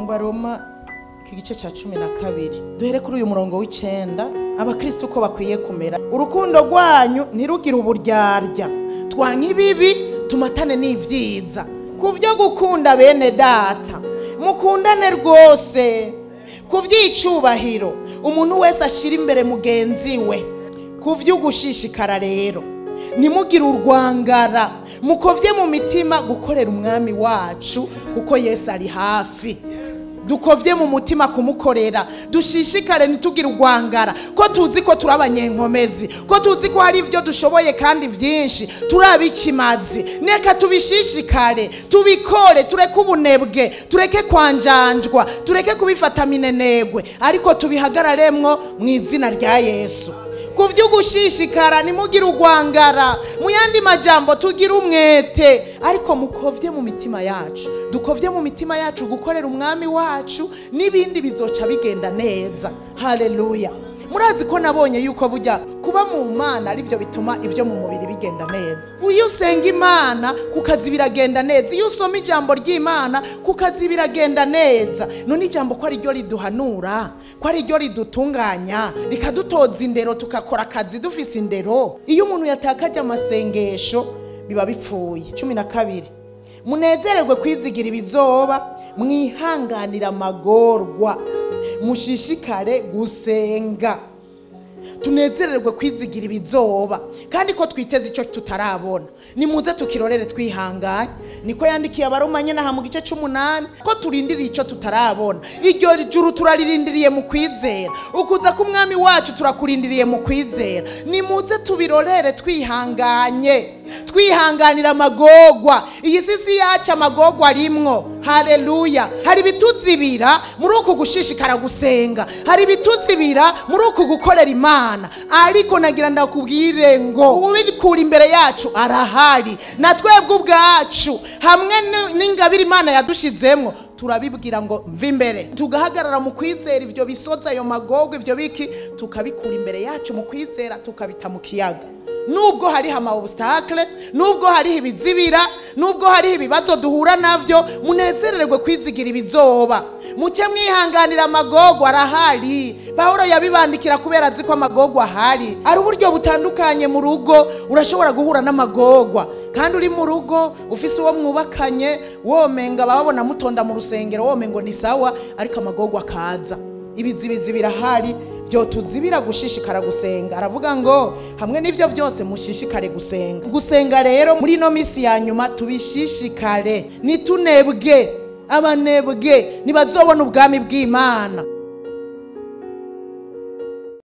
baroma iki gice cya cumi na kabiri duhere kuri uyu murongo w'icenda abakristo uko bakwiye kumera urukundo rwanyu ntirugire uburyarya twanka ibibi tumatane n'ibyiza ku byo gukunda bene data mukundane rwose ku by'icubahiro umuntu wese ashyira imbere mugenzi we ku by'ugushishikara rero ntimugire urwangara mukovye mu mitima gukorera umwami wacu kuko yesu ari hafi dukovye mu mutima kumukorera dushishikare ntitugire urwangara ko tuzi ko turi abanyenkomezi ko tuzi ko hari ibyo dushoboye kandi byinshi turi ikimazi neka tubishishikare tubikore tureke ubunebwe tureke kwanjanjwa tureke kubifata minenegwe ariko tubihagararemwo mu izina rya yesu ku by'ugushishikara ntimugire urwangara mu yandi majambo tugire umwete ariko mukovye mu mitima yacu dukovye mu mitima yacu gukorera umwami wacu n'ibindi bizoca bigenda neza haleluya murazi ko nabonye yuko burya kuba mu mana aribyo bituma ibyo mu mubiri bigenda neza iyo usenga imana ku kazi biragenda neza iyo usoma ijambo ry'imana ku kazi biragenda neza none ijambo ko ari ryo riduhanura ko ari ryo ridutunganya rikadutoza indero tugakora akazi dufise indero iyo umuntu yatakaje amasengesho biba bipfuye cumi na kabiri munezererwe kwizigira ibizoba mwihanganira amagorwa mushishikare gusenga tunezererwe kwizigira ibizoba kandi ko twiteze icyo tutarabona nimuze tukirorere twihanganye niko yandikiye abaroma nyine aha mu gice cy'umunani ko turindiriye icyo tutarabona iryo juru turaririndiriye mu kwizera ukuza k'umwami wacu turakurindiriye mu kwizera nimuze tubirorere twihanganye twihanganira amagogwa iyi si si yacu amagogwa arimwo hareruya hari ibituzibira muri uku gushishikara gusenga hari ibituzibira muri uku gukorera imana ariko nagira ndakubwire ngo ubikura imbere yacu arahari na twebwe ubwacu hamwe n'ingabire imana yadushizemo turabibwira ngo mva imbere tugahagarara mu kwizera ibyo bisoza ayo magogwa ibyo biki tukabikura imbere yacu mu kwizera tukabita mu kiyaga nubwo hariho ama obstacle nubwo hariho ibizibira nubwo hariho ibibazo duhura navyo munezererwe kwizigira ibizoba muke mwihanganira amagogwa arahari pawulo yabibandikira kubera azi ko amagogwa ahari ari uburyo butandukanye mu rugo urashobora guhura n'amagogwa kandi uri mu rugo ufise uwo mwubakanye womenga bababona mutonda mu rusengero womengo ni sawa ariko amagogwa akaza ibizibizi birahari byo tuzibira gushishikara gusenga aravuga ngo hamwe n'ibyo byose mushishikare gusenga gusenga rero muri ino minsi ya nyuma tubishishikare nitunebwe abanebwe ntibazobona ubwami bw'imana